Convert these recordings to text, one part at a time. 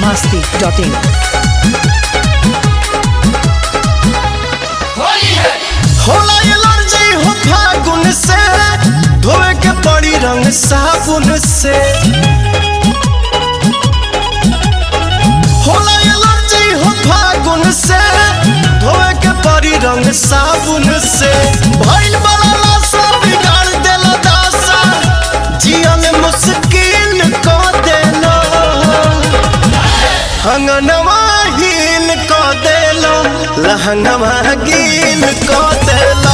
masti.in. होला allergy हो फागुन से धोए के पड़ी रंग साबुन से होला एलर्जी हो फागुन से धोए के पड़ी रंग साबुन से भइल बड़ा लाशा बिगाड़ देला दासा जियन मुश्किल क देला हंगनवा हीन क देला लहंगवा गीन क देला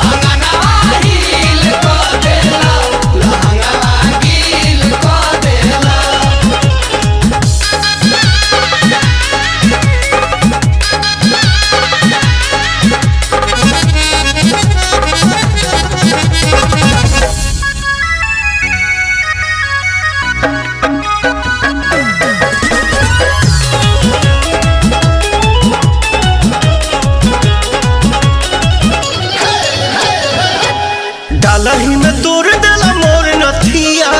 डालही में तोड़ देला मोर नथिया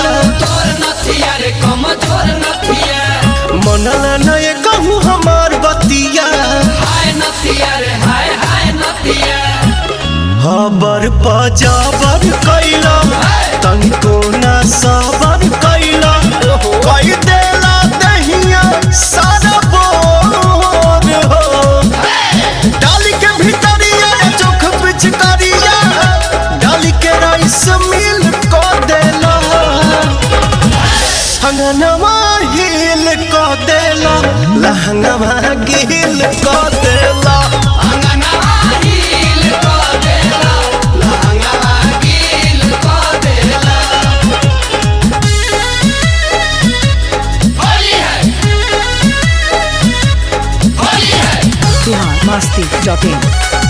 मनला नए कहूँ हमार बतिया हबर पजाबर कैला तनिको ना सबर कैला कई देला दहिया सारा बोर हो डाली के भीतरिया चोख पिचकारिया डाली के राइस मिल को देला हंगनवा हिल को देला लहंगवा गिल को देला Bihar masti.in.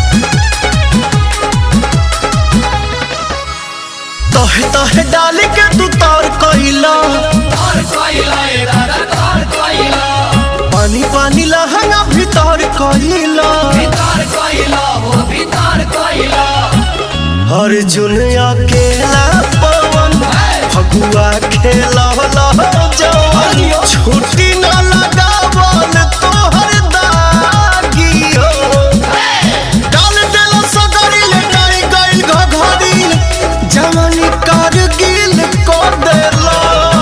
तहे तहे डाली के तू तार कैला पानी पानी लहंगा भीतर कैला हर जुन अकेला पवन फगुआ खेला जवन छुट्टी न लगावल तोहर दागी हो डाल देला सगरी लेटाई गइल घघरी जवानी कारगिल को देला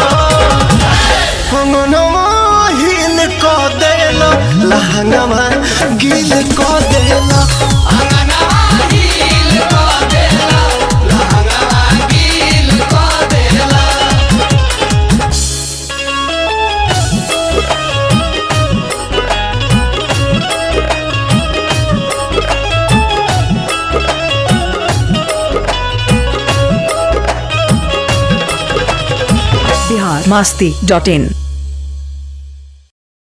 हंगनवा हिल को देला लहंगवा गिल को देला Bihar masti.in.